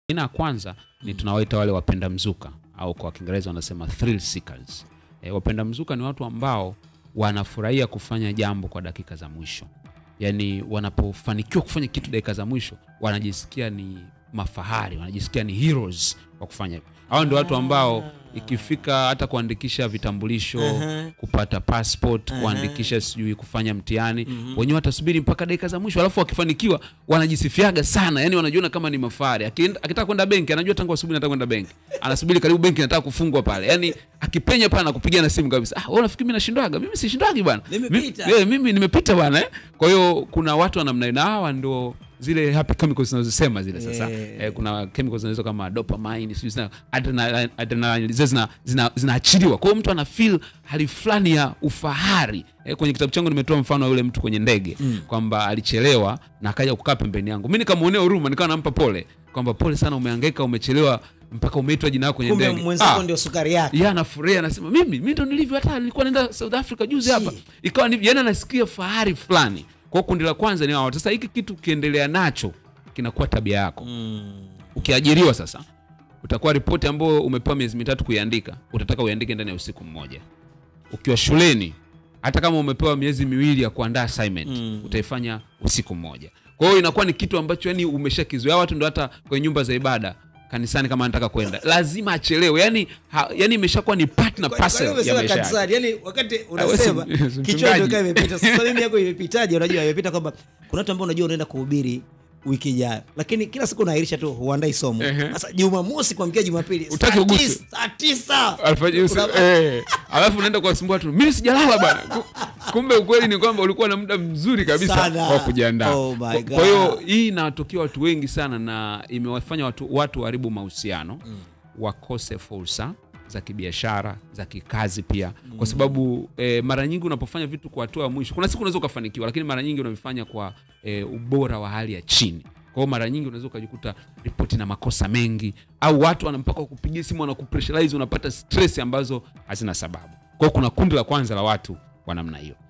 Aina ya kwanza ni tunawaita wale wapenda mzuka au kwa Kiingereza wanasema thrill seekers. E, wapenda mzuka ni watu ambao wanafurahia kufanya jambo kwa dakika za mwisho, yaani wanapofanikiwa kufanya kitu dakika za mwisho wanajisikia ni mafahari, wanajisikia ni heroes kwa kufanya hivyo. Hao ndio watu ambao ikifika hata kuandikisha vitambulisho Aha. kupata passport Aha. kuandikisha sijui kufanya mtihani wenyewe watasubiri mpaka dakika za mwisho, alafu wakifanikiwa wanajisifiaga sana, yani wanajiona kama ni mafahari. Akienda- Akitaka kwenda benki anajua tangu asubuhi nataka kwenda benki, anasubiri karibu benki nataka kufungwa pale, yani akipenya pale anakupigia na simu kabisa, ah, wewe unafikiri mimi nashindwaga? Mimi sishindwagi bwana, Nimepita. Mi- eh, mimi nimepita bwana eh. Kwa hiyo kuna watu wa namna hiyo, na hawa ndio zile happy chemicals zinazosema zile sasa Yeah. eh, kuna chemicals zinazo kama dopamine sijui zina adrenaline, adrenaline zile zina zina zinaachiliwa. Kwa hiyo mtu ana feel hali fulani ya ufahari. Eh, kwenye kitabu changu nimetoa mfano wa yule mtu kwenye ndege kwamba alichelewa na akaja kukaa pembeni yangu. Mimi nikamwonea huruma, nikawa nampa pole kwamba pole sana, umehangaika, umechelewa mpaka umeitwa jina lako kwenye kumbe ndege. mwenzako Ah, ndio sukari yake yeye anafurahia anasema mimi mimi ndo nilivyo hata nilikuwa naenda South Africa juzi hapa ikawa ni yani anasikia fahari fulani kwa hiyo kundi la kwanza ni hao sasa hiki kitu ukiendelea nacho kinakuwa tabia yako ukiajiriwa sasa utakuwa ripoti ambayo umepewa miezi mitatu kuiandika utataka uiandike ndani ya usiku mmoja ukiwa shuleni hata kama umepewa miezi miwili ya kuandaa assignment utaifanya usiku mmoja kwa hiyo inakuwa ni kitu ambacho yani umeshakizoea watu ndo hata kwenye nyumba za ibada kanisani kama anataka kwenda lazima achelewe yani, ha, yani imeshakuwa ni partner Kwa- kwa parcel hiyo ya umesema maisha yake. kanisani yani wakati wewe unasema si- si mchungaji. kichwa ndio kama imepita sasa mimi yako imepitaje unajua imepita kwamba kuna watu ambao unajua unaenda kuhubiri wiki ijayo lakini kila siku unaahirisha tu huandai somo Ehe. sasa jumamosi kuamkia jumapili Utaki saa uguswe. tis- saa tisa Alfajiri usi- Una- eh, alafu unaenda kuwasumbua watu mimi sijalala bana Ku- kumbe ukweli ni kwamba ulikuwa na muda mzuri kabisa Sana. wa kujiandaa Oh my Kwa- God. kwa hiyo hii inawatokea watu wengi sana na imewafanya watu watu waharibu mahusiano wakose fursa za kibiashara za kikazi pia kwa sababu eh, mara nyingi unapofanya vitu kwa hatua ya mwisho kuna siku unaweza ukafanikiwa lakini mara nyingi unavifanya kwa eh, ubora wa hali ya chini kwa hiyo mara nyingi unaweza ukajikuta ripoti na makosa mengi au watu wanampaka kupigia simu wanakupressurize unapata stress ambazo hazina sababu kwa hiyo kuna kundi la kwanza la watu wa namna hiyo